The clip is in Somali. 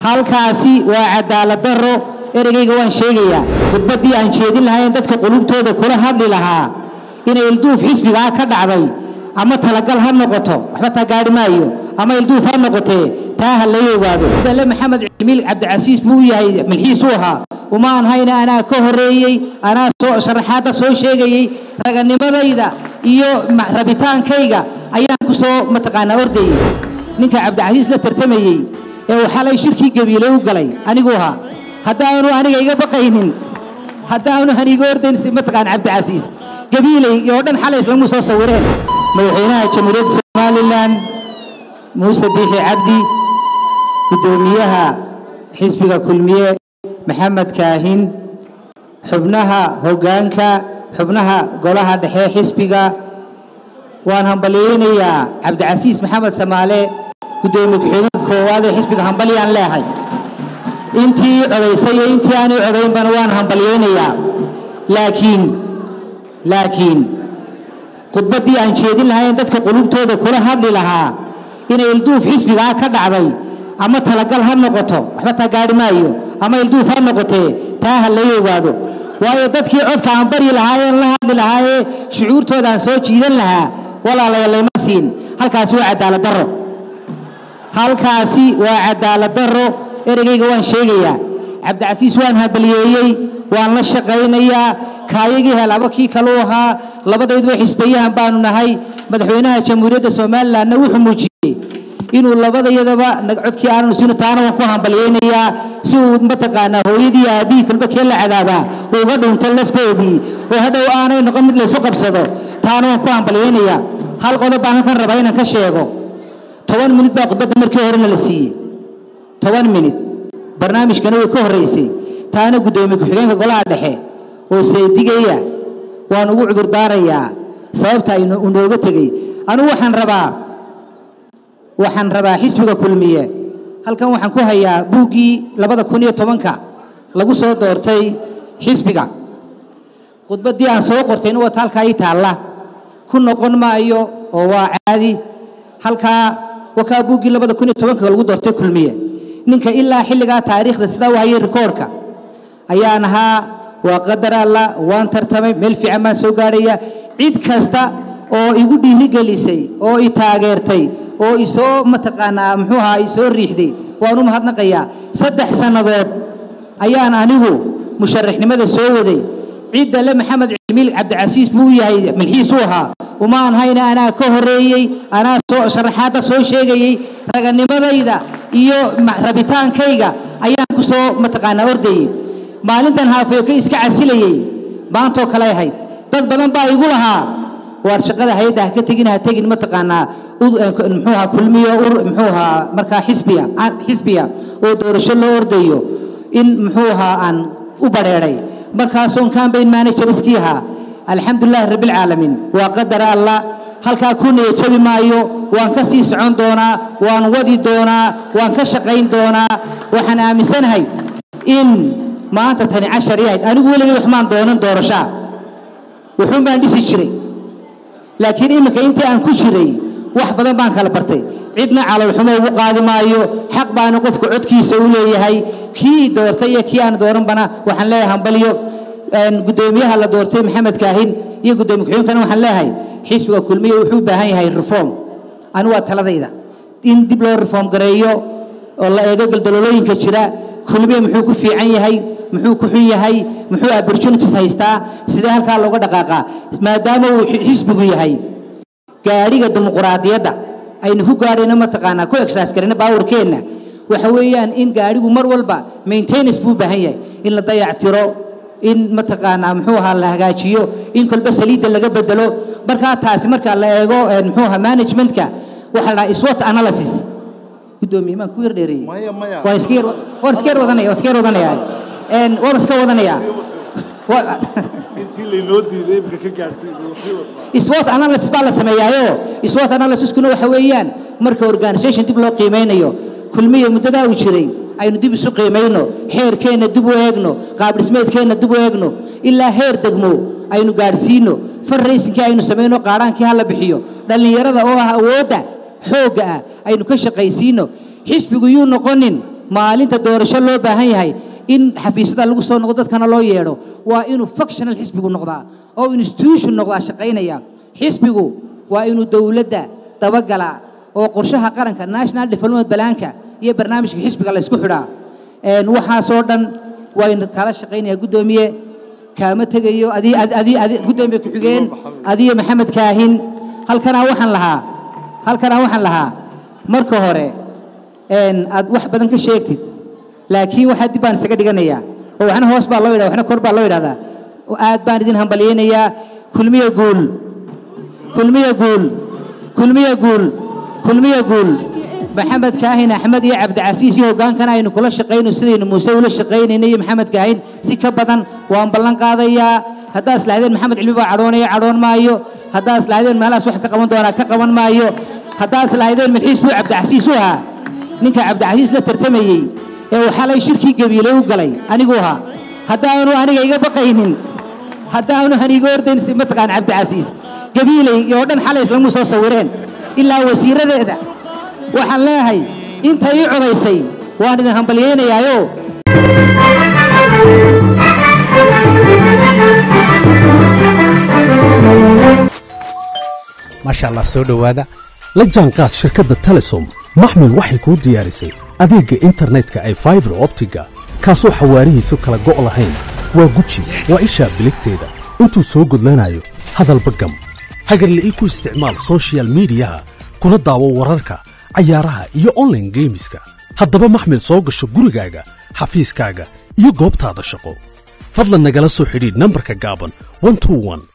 halkaasi waa cadaalad daro ereygayga waan sheegayaa khudbaddii aan jeedin lahayn dadka qulubtooda kula hadli lahaa inay ilduuf xisbigaa ka dhacday ama talagal ha noqoto waxba taa gaari maayo ama ilduuf ha noqotee taa ha lay ogaado dale maxamed cimiil cabdicasiis buu u yahay milxiisuu ahaa uma aan hayna anaa ka horeeyey anaa soo sharaxaadda soo sheegayey raganimadayda iyo rabitaankayga ayaan ku soo mataqaanaa ordayey ninka cabdicasiis la tartamayey ee uu xalay shirkii gabiilay u galay anigu ahaa haddaanu aniga iga baqaynin haddaanu aniga ordayn mataqaan cabdicasiis gabiilay oo dhan xalay islamu soo sawireen madaxweynaha jamhuuriyadda somalilan muuse biixi cabdi guddoomiyaha xisbiga kulmiye maxamed kaahin xubnaha hoggaanka xubnaha golaha dhexe xisbiga waan hambalyeynayaa cabdicasiis maxamed samaale guddoomiye ku-xigeenka koowaad ee xisbiga hambalyaan leehay intii codaysay iyo intii aanay codaynbana waan hambalyeynayaa laakiin laakiin khudbaddii aan jeedin lahayn dadka qulubtooda kula hadli lahaa inay ilduuf xisbigaa ka dhacday ama talagal ha noqoto waxba taa gaari maayo ama ilduuf ha noqotee taa ha lay ogaado waayo dadkii codka aan baryi lahaayeen la hadli lahaayee shucuurtoodaan soo jiidan lahaa walaalaya layma siin halkaasi waa cadaalad darro halkaasi waa cadaalad darro ereygayga waan sheegayaa cabdicasiis waan hambalyeeyey waan la shaqaynayaa kaayagii helaba kii kaluu ahaa labadayduba xisbeyahan baanu nahay madaxweynaha jamhuuriyadda somalilanna wuxuu muujiyey inuu labadayadaba codkii aananu siino taana waan ku hambalyeynayaa si uu mataqaanaa hooyadii aabihii kalba kee la cadaabaa uga dhunto lafteedii oo hadhow aanay noqon mid laysu qabsado taana waan ku hambalyeynayaa hal qodob baan halkan rabaa inaan ka sheego toban minid baa khudbadda markii horena la siiyey toban minid barnaamijkana way ka horraysay taana guddoomiye ku-xigeenka golaha dhexe oo saydigaya waan ugu cudurdaarayaa sababta uu nooga tegey anugu waxaan rabaa waxaan rabaa xisbiga kulmiye halkan waxaan ku hayaa buuggii labada kun iyo tobanka lagu soo doortay xisbiga khudbaddii aan soo qortayna wata halkaa ii taalla ku noqon maayo oo waa caadi halkaa wakaa buuggii labada kun iyo tobanka lagu doortay kulmiye ninka ilaa xilligaa taariikhda sidaa u hayay rikoorka ayaan ahaa waa qadar alla waan tartamay meel fiican baan soo gaadhaya cid kasta oo igu dhiirigelisay oo i taageertay oo isoo mataqaanaa muxuu ahaa isoo riixday waan u mahadnaqayaa saddex sannadood ayaan anigu musharaxnimada soo waday cidda le maxamed cimiil cabdicasiis buu u yahay milxiisuu ahaa uma aan hayna anaa ka horeeyey anaa soo sharaxaadda soo sheegayey raganimadayda iyo rabitaankayga ayaan ku soo mataqaanaa ordayey maalintan haafeyo ka iska casilayey maantoo kale ahayd dad badan baa igu lahaa waar shaqada hay-adda ha ka tegin ha tegin mataqaanaa muxuu ahaa kulmiyo muxuu ahaa markaa xisbiya xisbiya oo doorasho loo ordayo in muxuu ahaa aan u badheedhay markaasoon campaign manager iskii ahaa alxamdulilahi rabbilcaalamiin waa qadar allah halkaa ku niya jabi maayo waan ka sii socon doonaa waan wadi doonaa waan ka shaqayn doonaa waxaan aaminsanahay in maanta tani cashar yahayd anigu weligay waxmaan doonan doorashaa wuxuun baan dhisi jiray laakiin iminka intii aan ku jiray wax badan baan kala bartay cidna calolxumo ugu qaadi maayo xaq baana qofku codkiisa u leeyahay kii doortay iyo kii aan dooranbana waxaan leeyahay hambalyo guddoomiyaha la doortay maxamed kaahin iyo guddoomiye ku-xigeenkana waxaan leeyahay xisbiga kulmiya wuxuu u baahan yahay reform anigu waa taladayda in dib loo reform gareeyo oo la eego galdalolooyinka jira kulmiya muxuu ku fiican yahay muxuu ku xun yahay muxuu opportunities haystaa sidee halkaa looga dhaqaaqaa maadaama uu xisbigu yahay gaadhiga dimuquraadiyadda aynu ku gaadhayno mataqaanaa ku exercise garayno baawarkeenna waxa weeyaan in gaadhigu mar walba maintenance buu u baahan yahay in la dayactiro in mataqaanaa muxuu ahaa la hagaajiyo in kolba saliidda laga bedelo markaa taasi marka la eego muxuu ahaa managementka waxa la dhahaa SWOT analysis guddoomiye maan ku yar dheereeyey waan iska yar waan iska yar wadanaya waan iska yar wadanaya waan iska wadanaya intii laynoo diiday imka ka gaadhsiin SWOT analysis baa la sameeyaayo SWOT analysiskuna waxa weeyaan marka organisation dib loo qiimeynayo kulmiya muddadaa uu jiray aynu dib isu qiimayno xeerkeenna dib u eegno qaabdhismeedkeenna dib u eegno ilaa heer degmo aynu gaadhsiino farraysinkii aynu samayno qaadhaankii ha la bixiyo dhallinyarada oo ah awoodda xoogga ah aynu ka shaqaysiino xisbigu yuu noqonin maalinta doorasho loo baahan yahay in xafiisyada lagu soo noqdo dadkana loo yeedho waa inuu functional xisbigu noqdaa oo institution noqdaa shaqaynaya xisbigu waa inuu dowladda dabagalaa oo qorshaha qaranka national development balaanka iyo barnaamijka xisbiga la isku xidhaa Een, waxaasoo dhan waynu kala shaqaynayaa guddoomiye kaama tegayo adii adii adii guddoomiye ku-xigeen adiyo maxamed kaahin halkanaa waxaan lahaa halkanaa waxaan lahaa marka hore een, aad wax badan ka sheegtid laakiin waxaa dib baan isaga dhiganayaa oo waxna hoos baa loo yidhahda waxna kor baa loo yidhahdaa oo aad baan idin hambalyaynayaa kulmiye guul kulmiye guul kulmiye guul kulmiye guul maxamed kaahin axmed iyo cabdicasiis iyo hogaankana aynu kula shaqayno sidaynu muuse ula shaqaynayna iyo maxamed kaahin si ka badan waan ballan qaadayaa haddaad islahdeen maxamed cilmi baa cadhoonaya cadhoon maayo haddaad islahdeen meelahaas wax ka qaban doonaa ka qaban maayo haddaad islahdeen milxiis buu cabdicasiis u ahaa ninka cabdicasiis la tartamayey ee uu xalay shirkii gabiilay u galay anigu ahaa haddaanu aniga iga baqaynin haddaanu haniga ordayn si mataqaan cabdicasiis gabiilay oo dhan xalay islamu soo sawireen ilaa wasiiradeeda waxaan leeyahay inta ii codaysay waan idin hambalyaynayaayo maasha allah soo dhowaada la jaanqaad shirkadda telesom maxmil waxay kuu diyaarisay adeegga internetka ay faibar optiga kaasoo xawaarihiisu kala go' lahayn waa guji waa ishaa biligteeda intuu soo gudlanayo hadalba gam hagarle ii ku isticmaal soshiyal miidiyaha kuna daawo wararka cayaaraha iyo online geemiska haddaba maxmil soo gasho gurigaaga xafiiskaaga iyo goobtaada shaqo fadlan nagala soo xidhiidh nambarka gaaban 121